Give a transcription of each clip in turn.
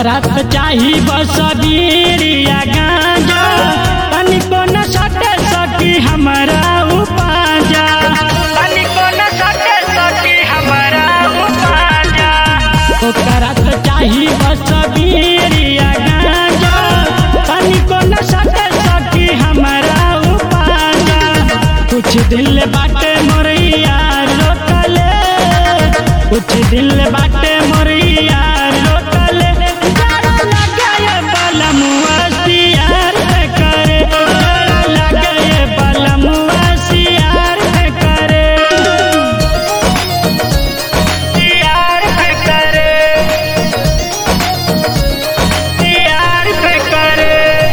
करत चाही बस बीड़िया गांजा तनिको न सटे सकी हमरा उपाजा तनिको न सटे सकी हमरा उपाजा ओ करत चाही बस बीड़िया गांजा तनिको न सटे सकी हमरा उपाजा कुछ दिल बाटे मोरैया रोकले कुछ दिल बाटे मोरैया रोकले जरा लगाए बलमुआ सियार पे करे जरा लगाए बलमुआ सियार पे करे सियार पे करे सियार पे करे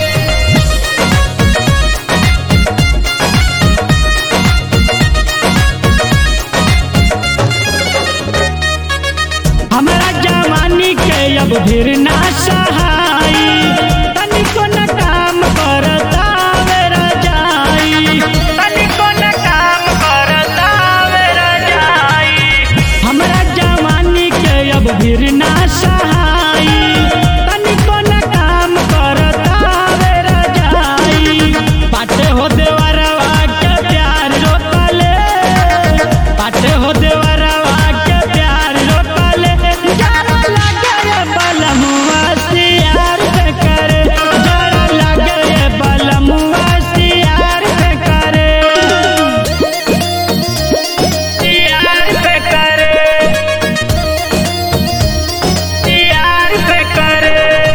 हमरा जवानी के अब भीर ना सहाई तनिको न काम करता वेरा जाई तनिको न काम करता वेरा जाई हमरा जवानी के अब भीर ना सहाई तनिको न काम करता वेरा जाई पाटे हो देवरवा के प्यार रोकले पाटे हो देवरवा के प्यार रोकले जरा लगे बलमुआ सियार पे करे जरा लगे बलमुआ सियार पे करे सियार पे करे सियार पे करे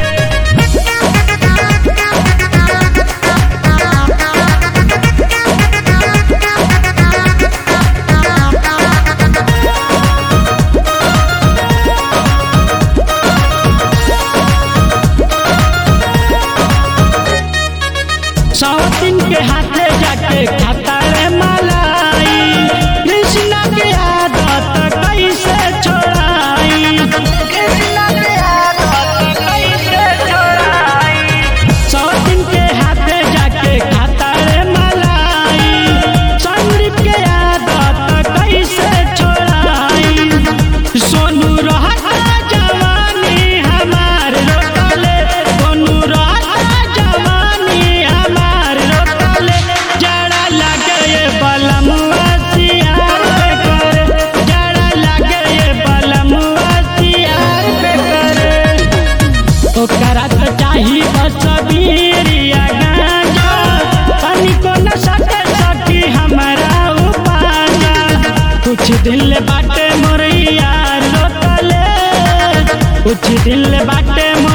सौतिन के हाथे जाके खाता रे मलाई कृष्णा के आदत कैसे छोड़ाई कृष्णा के आदत कैसे छोड़ाई सौतिन के हाथे जाके खाता रे मलाई संदीप के आदत कैसे छोड़ाई सोनू रहता जवानी हमार रोकले सोनू रहता जवानी हमार रोकले जड़ा लगे बलमुआ सियार पे करे जड़ा लगे बलमुआ सियार पे करे ओकरा तो चाही बस बीड़िया गांजा तनिको न सटे सकी हमरा उपाजा कुछ दिल बाटे मोरैया रोकले कुछ दिल बाटे मोर